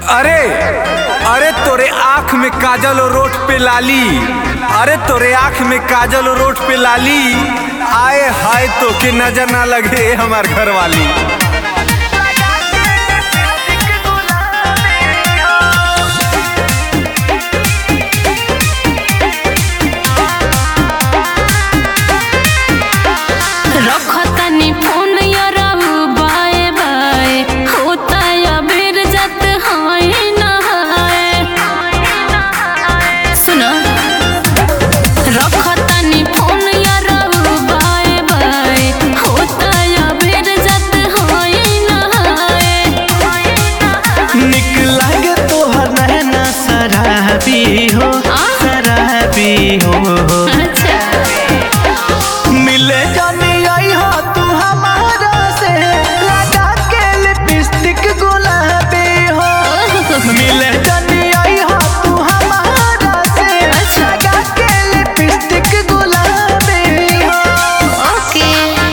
अरे अरे तोरे आँख में काजल और रोट पे लाली अरे तोरे आँख में काजल और रोट पे लाली आए हाय तो के नजर ना लगे हमार घर वाली रखतनी फोन यरऊ बाए बाए होता या बेर जत हाय नहाए सुनो रखतनी फोन यरऊ बाए बाए होता या बेर जत हाय नहाए निक लागे तोहर नैना शराबी हो आ? शराबी हो अच्छा मिले जानी आई हो तू हमारा से लगा के लिपस्टिक गुलाबी हो मिले जानी आई हो तू हमारा से अच्छा। लगा के लिपस्टिक गुलाबी हो ओके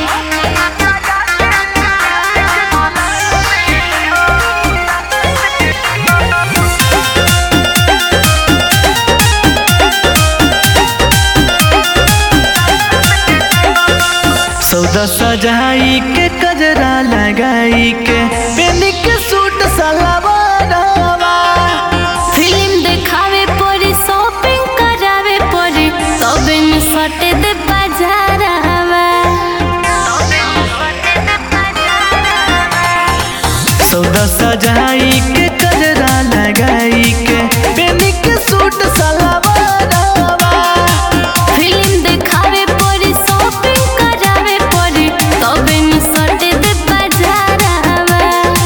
सौदा सजाई के कजरा लगाई के पेनी के सूट सलवारवा फिल्म देखावे पड़ी शॉपिंग करावे पड़ी तबे में सटे दे बाजारवा सौदा सजाई के कजरा लगाई के पेनी के सूट सलवारवा फिल्म देखावे पड़ी शॉपिंग करावे पड़ी तबे में सटे दे बाजारवा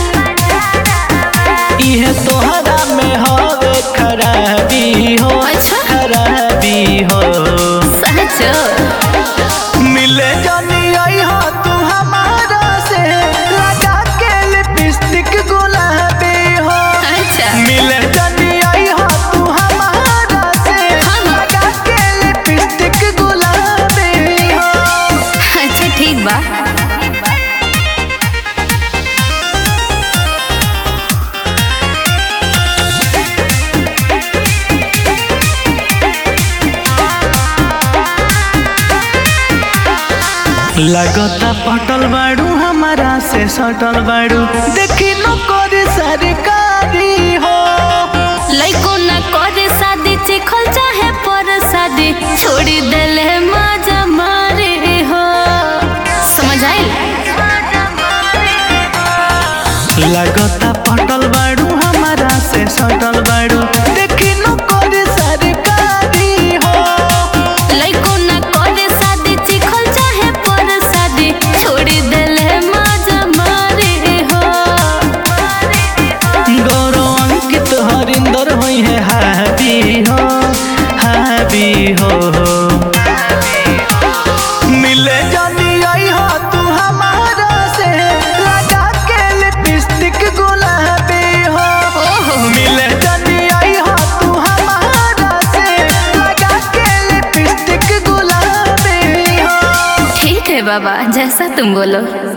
इहे तोहरा में हवे खराबी हो अच्छा। खराबी हो सचो मिले जानी आई हो तू हमारा से लगा के लिपस्टिक गुलाबी हो अच्छा मिले जानी आई हो तू हमारा से हाँ। लगा के लिपस्टिक गुलाबी हो अच्छा ठीक बा लगता पटल बाड़ू हमारा से सटल बाड़ू देखी न करे सरकारी हो लइको न करे शादी चिखल चाहे पर शादी छोड़ी देले मजा मारे हो समझ आइल लगता पटल बाड़ू हमारा से सटल बाड़ू देखी न करे सरकारी हो लइको न करे शादी चिखल चाहे पर शादी छोड़ी देले मजा मारे हो गौरव अंकित हरिंदर होई है हाबी हो हाबी हो मिले जानी आई हो तू हमारा से लगा के लिपस्टिक गुलाबी हो ओहो मिले जानी आई हो तू हमारा से लगा के लिपस्टिक गुलाबी हो ठीक है बाबा जैसा तुम बोलो